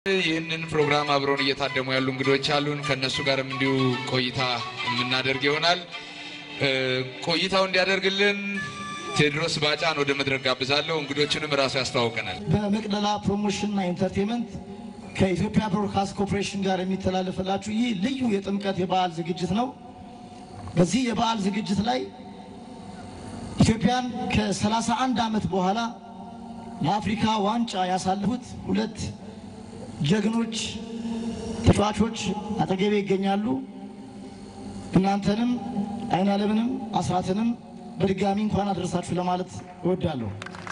ይህንን ፕሮግራም አብረውን እየታደሙ ያሉ እንግዶች አሉን። ከእነሱ ጋርም እንዲሁ ቆይታ የምናደርግ ይሆናል። ቆይታው እንዲያደርግልን ቴዎድሮስ ባጫን ወደ መድረክ ጋብዛለሁ። እንግዶችንም ራሱ ያስተዋውቀናል። በመቅደላ ፕሮሞሽንና ኢንተርቴንመንት ከኢትዮጵያ ብሮድካስት ኮርፖሬሽን ጋር የሚተላለፍላችሁ ይህ ልዩ የጥምቀት የበዓል ዝግጅት ነው። በዚህ የበዓል ዝግጅት ላይ ኢትዮጵያን ከ31 ዓመት በኋላ ለአፍሪካ ዋንጫ ያሳለፉት ሁለት ጀግኖች ተጫዋቾች አጠገቤ ይገኛሉ። እናንተንም አይናለምንም አስራትንም በድጋሚ እንኳን አደረሳችሁ ለማለት እወዳለሁ።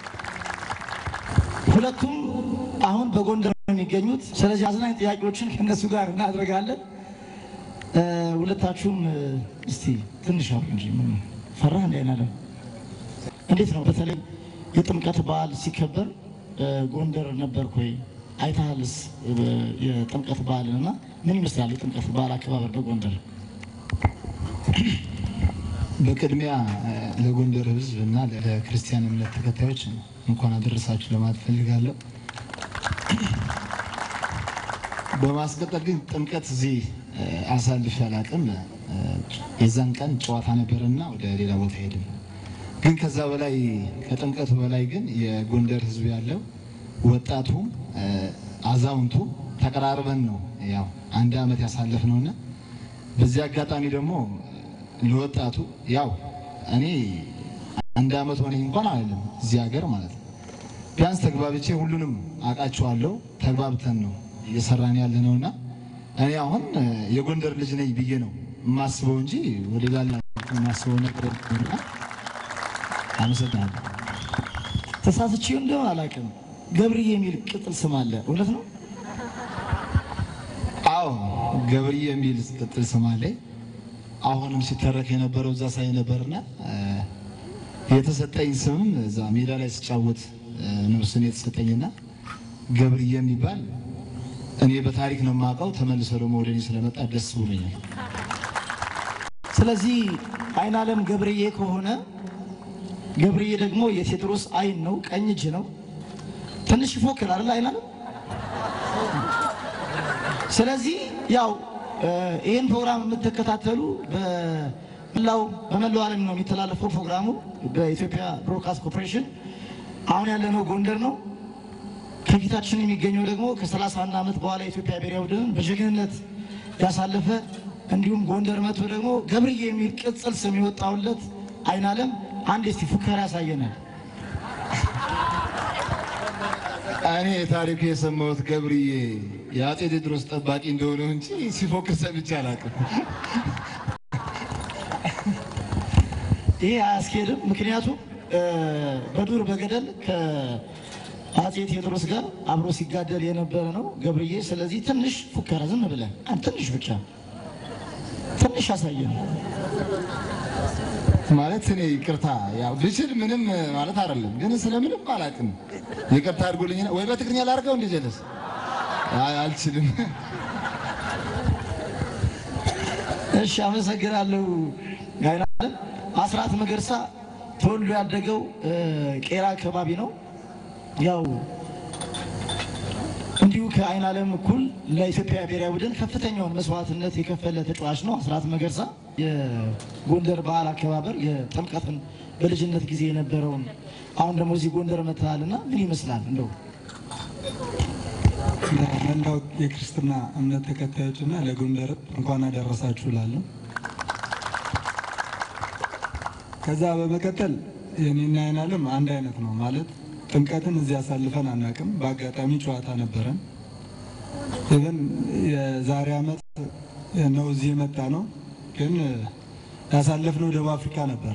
ሁለቱም አሁን በጎንደር ነው የሚገኙት። ስለዚህ አዝናኝ ጥያቄዎችን ከእነሱ ጋር እናደርጋለን። ሁለታችሁም እስቲ ትንሽ አውሩ እንጂ ምን ፈራህ? እንደ አይናለም እንዴት ነው? በተለይ የጥምቀት በዓል ሲከበር ጎንደር ነበርክ ወይ? አይተሃልስ የጥምቀት በዓልን እና ምን ይመስላል የጥምቀት በዓል አከባበር በጎንደር? በቅድሚያ ለጎንደር ሕዝብ እና ለክርስቲያን እምነት ተከታዮች እንኳን አደረሳችሁ ለማለት ፈልጋለሁ። በማስቀጠል ግን ጥምቀት እዚህ አሳልፌ አላውቅም። የዛን ቀን ጨዋታ ነበርና ወደ ሌላ ቦታ ሄድን። ግን ከዛ በላይ ከጥምቀቱ በላይ ግን የጎንደር ሕዝብ ያለው ወጣቱ፣ አዛውንቱ ተቀራርበን ነው ያው አንድ ዓመት ያሳለፍ ነውና በዚህ አጋጣሚ ደግሞ ለወጣቱ ያው እኔ አንድ ዓመት ሆነኝ እንኳን አይደለም እዚህ ሀገር ማለት ነው። ቢያንስ ተግባብቼ ሁሉንም አውቃቸዋለሁ። ተግባብተን ነው እየሰራን ያለ ነውና እኔ አሁን የጎንደር ልጅ ነኝ ብዬ ነው የማስበው እንጂ ወደ ሌላ የማስበው ነገር እና አመሰግናለሁ። ተሳስቼ እንደሆነ አላውቅም። ገብርዬ የሚል ቅጥል ስም አለ፣ እውነት ነው? አዎ ገብርዬ የሚል ቅጥል ስም አለኝ። አሁንም ሲተረክ የነበረው እዛ ሳይ ነበርና የተሰጠኝ ስምም እዛ ሜዳ ላይ ስጫወት ነው ስም የተሰጠኝና ገብርዬ የሚባል እኔ በታሪክ ነው የማውቀው። ተመልሶ ደግሞ ወደ እኔ ስለመጣ ደስ ብሎኛል። ስለዚህ አይናለም ገብርዬ ከሆነ ገብርዬ ደግሞ የቴዎድሮስ አይን ነው፣ ቀኝ እጅ ነው። ትንሽ ይፎክር አይደል አይናለም? ስለዚህ ያው ይህን ፕሮግራም የምትከታተሉ በመላው በመላው ዓለም ነው የሚተላለፈው ፕሮግራሙ በኢትዮጵያ ብሮድካስት ኮርፖሬሽን። አሁን ያለነው ጎንደር ነው። ከፊታችን የሚገኘው ደግሞ ከ31 ዓመት በኋላ የኢትዮጵያ ብሔራዊ ቡድንን በጀግንነት ያሳለፈ እንዲሁም ጎንደር መጥቶ ደግሞ ገብርዬ የሚል ቅጽል ስም የወጣውለት አይናለም አንድ እስቲ ፉከራ ያሳየናል። እኔ ታሪኩ የሰማሁት ገብርዬ የአፄ ቴዎድሮስ ጠባቂ እንደሆነ እንጂ ሲፎክር ሰምቼ አላውቅም። ይሄ አያስኬድም። ምክንያቱም በዱር በገደል ከአፄ ቴዎድሮስ ጋር አብሮ ሲጋደል የነበረ ነው ገብርዬ። ስለዚህ ትንሽ ፉከራ ዝም ብለን አንድ ትንሽ ብቻ ትንሽ ያሳየን። ማለት እኔ ይቅርታ ያው ብችል ምንም ማለት አይደለም፣ ግን ስለምንም አላውቅም። ይቅርታ አድርጎልኝ ወይ በትግርኛ ላድርገው እንደ ጀለስ አይ አልችልም። እሺ አመሰግናለሁ። አይናለም አስራት መገርሳ ተወልዶ ያደገው ቄራ አካባቢ ነው። ያው እንዲሁ ከአይናለም እኩል ለኢትዮጵያ ብሔራዊ ቡድን ከፍተኛውን መስዋዕትነት የከፈለ ተጫዋች ነው አስራት መገርሳ። የጎንደር በዓል አከባበር የጥምቀትን በልጅነት ጊዜ የነበረውን አሁን ደግሞ እዚህ ጎንደር መጥተሃልና ምን ይመስላል እንደው ለመላው የክርስትና እምነት ተከታዮችና ለጎንደር እንኳን አደረሳችሁ እላለሁ። ከዛ በመቀጠል የኔና አይናለም አንድ አይነት ነው ማለት ጥምቀትን እዚህ አሳልፈን አናውቅም። በአጋጣሚ ጨዋታ ነበረን። ኢቨን የዛሬ ዓመት ነው እዚህ የመጣ ነው፣ ግን ያሳለፍነው ደቡብ አፍሪካ ነበረ።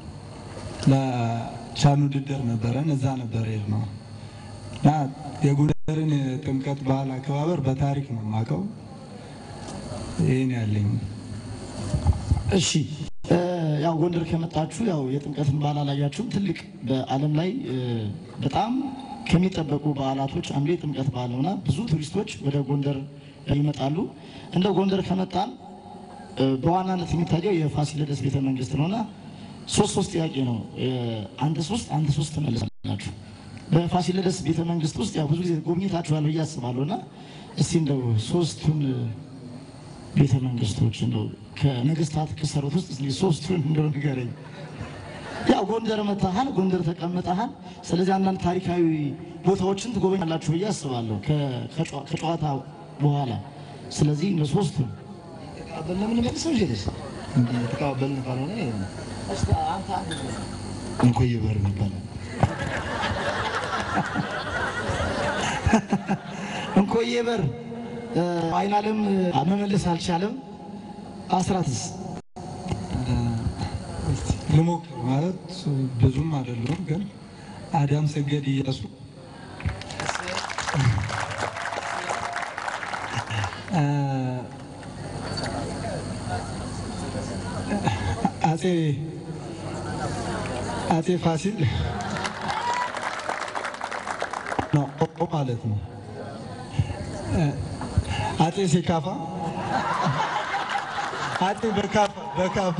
ለቻን ውድድር ነበረን፣ እዛ ነበር የሄድነው እና የጎንደርን የጥምቀት በዓል አከባበር በታሪክ ነው የማውቀው። ይህን ያለኝ እሺ ያው ጎንደር ከመጣችሁ ያው የጥምቀትን በዓል አላያችሁም። ትልቅ በዓለም ላይ በጣም ከሚጠበቁ በዓላቶች አንዱ የጥምቀት በዓል ነውና ብዙ ቱሪስቶች ወደ ጎንደር ይመጣሉ። እንደ ጎንደር ከመጣን በዋናነት የሚታየው የፋሲለደስ ቤተ መንግስት ነውና ሶስት ሶስት ጥያቄ ነው። አንተ ሶስት አንተ ሶስት ትመልሳላችሁ። በፋሲለደስ ቤተ መንግስት ውስጥ ያው ብዙ ጊዜ ጎብኝታችኋል ብዬ አስባለሁ እና እስቲ እንደው ሶስቱን ቤተ መንግስቶች እንደው ከነገስታት ከሰሩት ውስጥ እስኪ ሶስቱን እንደው ንገረኝ። ያው ጎንደር መታሃል፣ ጎንደር ተቀምጠሃል። ስለዚህ አንዳንድ ታሪካዊ ቦታዎችን ትጎበኛላችሁ ብዬ አስባለሁ ከ- ከጨዋ- ከጨዋታ በኋላ። ስለዚህ እንደ ሶስቱን ተቀባበልን የምንመልሰው እንጂ ደስ እንዲህ ተቀባበልን ካልሆነ እንኮይ በር ይባላል። እንኮዬ በር አይን አለም መመለስ አልቻለም። አስራትስ እስቲ ልሞክር ማለት ብዙም አይደለም ግን አዳም ሰገድ እያሱ አ፣ አጼ አጼ ፋሲል ነው ኦ ማለት ነው። አ፣ አጼ ሴካፋ አጼ በካፋ በካፋ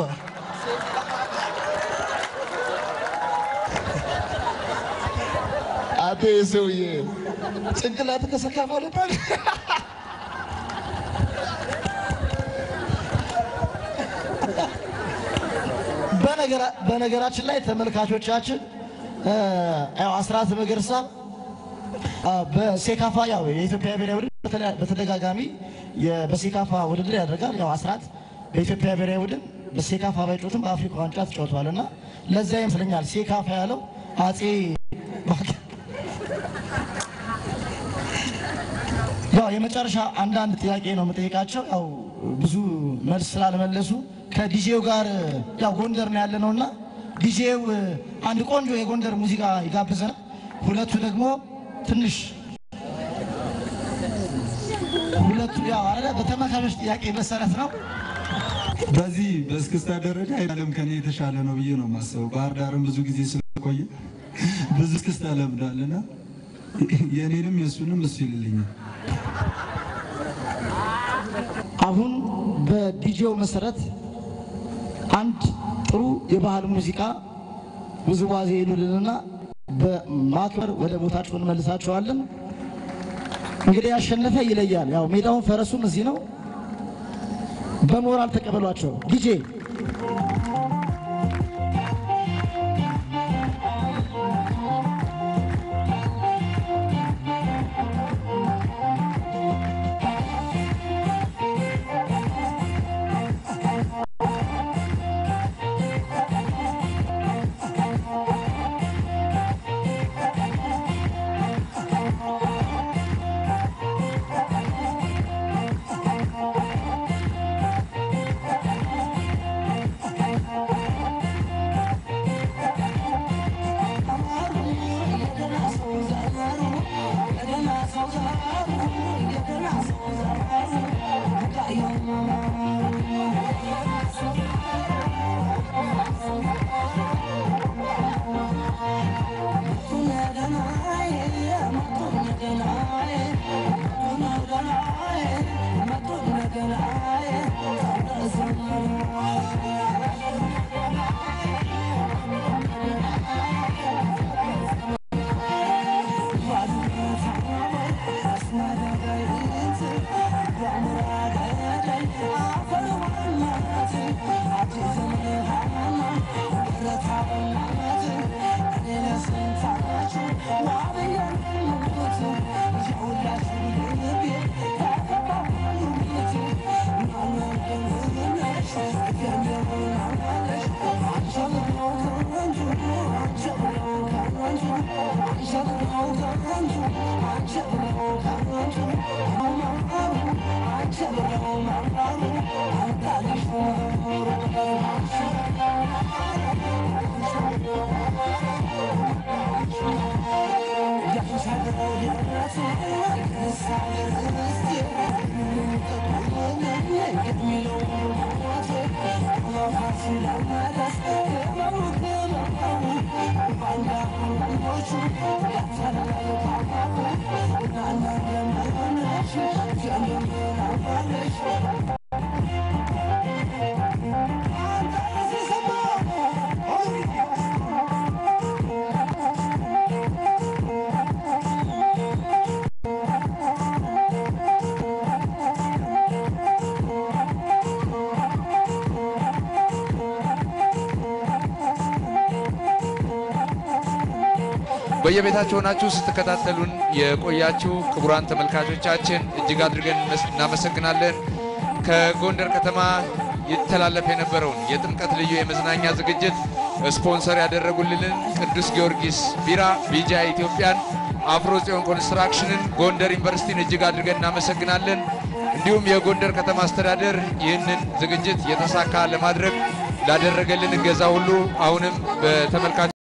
አቴ ሰውዬ ጭንቅላት ከሰካፋ ልባል በነገራ- በነገራችን ላይ ተመልካቾቻችን እ፣ ያው አስራት መገርሳ አ፣ በሴካፋ ያው የኢትዮጵያ ብሔራዊ ቡድን በተለያ- በተደጋጋሚ የ- በሴካፋ ውድድር ያደርጋል። ያው አስራት በኢትዮጵያ ብሔራዊ ቡድን በሴካፋ ባይጮትም በአፍሪካ ዋንጫ ተጫውተዋል እና ለዚያ ይመስለኛል ሴካፋ ያለው አጼ ባክ- ያው የመጨረሻ አንዳንድ ጥያቄ ነው የምጠይቃቸው። ያው ብዙ መልስ ስላልመለሱ ከዲጄው ጋር ያው ጎንደር ነው ያለ ነውና ዲጄው አንድ ቆንጆ የጎንደር ሙዚቃ ይጋብዘናል። ሁለቱ ደግሞ ትንሽ ሁለቱ ያው አረ በተመልካቾች ጥያቄ መሰረት ነው። በዚህ በእስክስታ ደረጃ አይደለም ከኔ የተሻለ ነው ብዬ ነው የማስበው። ባህር ዳርም ብዙ ጊዜ ስለቆየ ብዙ እስክስታ ለምዳልና የእኔንም የእሱንም እሱ ይልልኛል። አሁን በዲጄው መሰረት አንድ ጥሩ የባህል ሙዚቃ ውዝዋዜ ይሉልንና በማክበር ወደ ቦታቸው እንመልሳቸዋለን። እንግዲህ ያሸነፈ ይለያል። ያው ሜዳውን ፈረሱም እዚህ ነው። በሞራል ተቀበሏቸው። ዲጄ በየቤታችሁ ሆናችሁ ስትከታተሉን የቆያችሁ ክቡራን ተመልካቾቻችን እጅግ አድርገን መስ- እናመሰግናለን። ከጎንደር ከተማ ይተላለፍ የነበረውን የጥምቀት ልዩ የመዝናኛ ዝግጅት ስፖንሰር ያደረጉልንን ቅዱስ ጊዮርጊስ ቢራ፣ ቢጃ ኢትዮጵያን፣ አፍሮ ጽዮን ኮንስትራክሽንን፣ ጎንደር ዩኒቨርሲቲን እጅግ አድርገን እናመሰግናለን። እንዲሁም የጎንደር ከተማ አስተዳደር ይህንን ዝግጅት የተሳካ ለማድረግ ላደረገልን እገዛ ሁሉ አሁንም በተመልካች